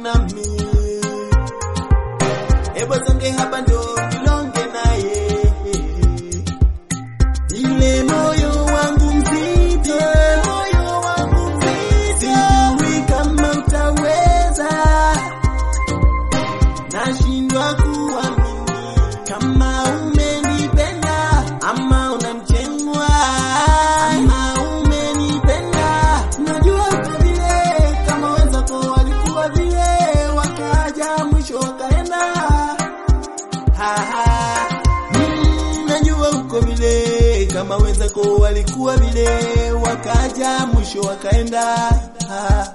nami. Hebu songe hapa ndo nilonge naye, ile moyo wangu mzito, moyo wangu mzito, sijui kama utaweza, nashindwa kuamini kama umenipenda ama unamchengwa, ama umenipenda. Najua uko vile kama wenzako walikuwa vile, wakaja mwisho wakaenda. Ha, ha. Mm, najua uko vile kama wenzako walikuwa vile, wakaja mwisho wakaenda. Ha.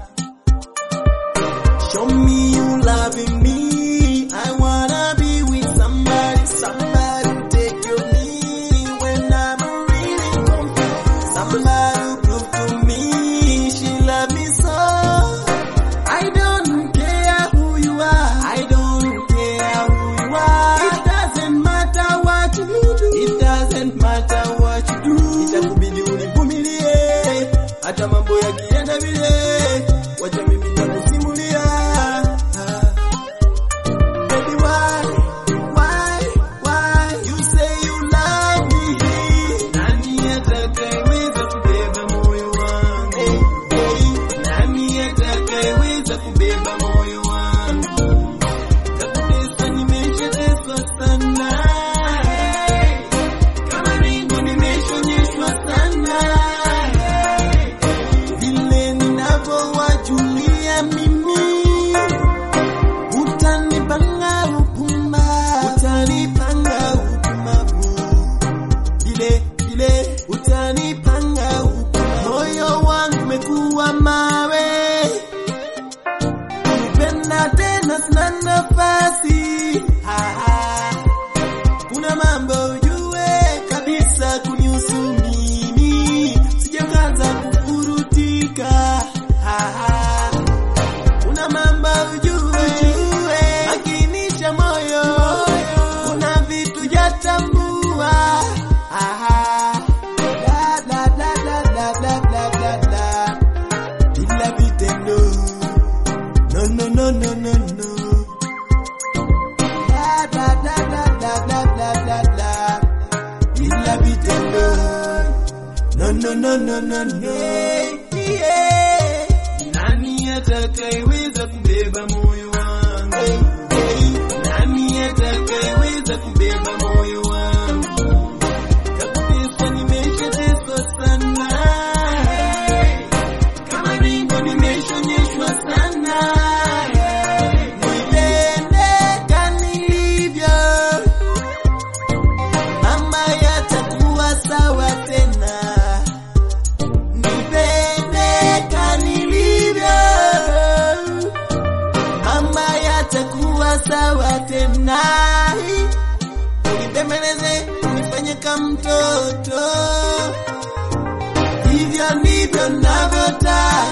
Show me you loving me. I wanna be with somebody, somebody who take care of me when I'm really confused. Somebody who prove to me she love me so. I don't care who you are. I don't care who you are. It doesn't matter what you do. It doesn't matter what you do. Itakubidi univumilie hata mambo yakienda vile. Wacha mimi nitakusimulia. Baby, why, why, why you say you love me? Nani atakayeweza kubeba moyo wangu? Hey, hey, nani atakayeweza kubeba moyo wangu? Kabisa nimeshateswa sana. Kama ringo nimeshonyeshwa sana. Vile ninavyowajulia mimi utanipanga upuma, utanipanga upumavu, vile vile utanipanga upuma. Moyo wangu umekuwa mawe, kupenda tena sina nafasi. Ha, ha. Kuna mambo ujue kabisa kunihusu mimi, sijakaza kufurutika. Ha, ha. Kuna mambo ujue, makinisha moyo, kuna vitu jatambua. Aha. Da, da, da, da, da, da, da, da, da. Bila vitendo. No, no, no, no, no, no. Da, da, da, da, da, da, da, da, da. Bila vitendo. No, no, no, no, no, no. Yeah. Nani atakayeweza kubeba moyo wangu? Nani atakayeweza kubeba moyo wangu? Kabisa nimeshateswa sana. Kama ringo nimeshonyeshwa sana. Nipende kanilivyo. Mama yatakuwa sawa tena. Nipende kanilivyo. Mama yatakuwa sawa tena. Unibembeleze, unifanye kama mtoto. Hivyo ndivyo navyotaka.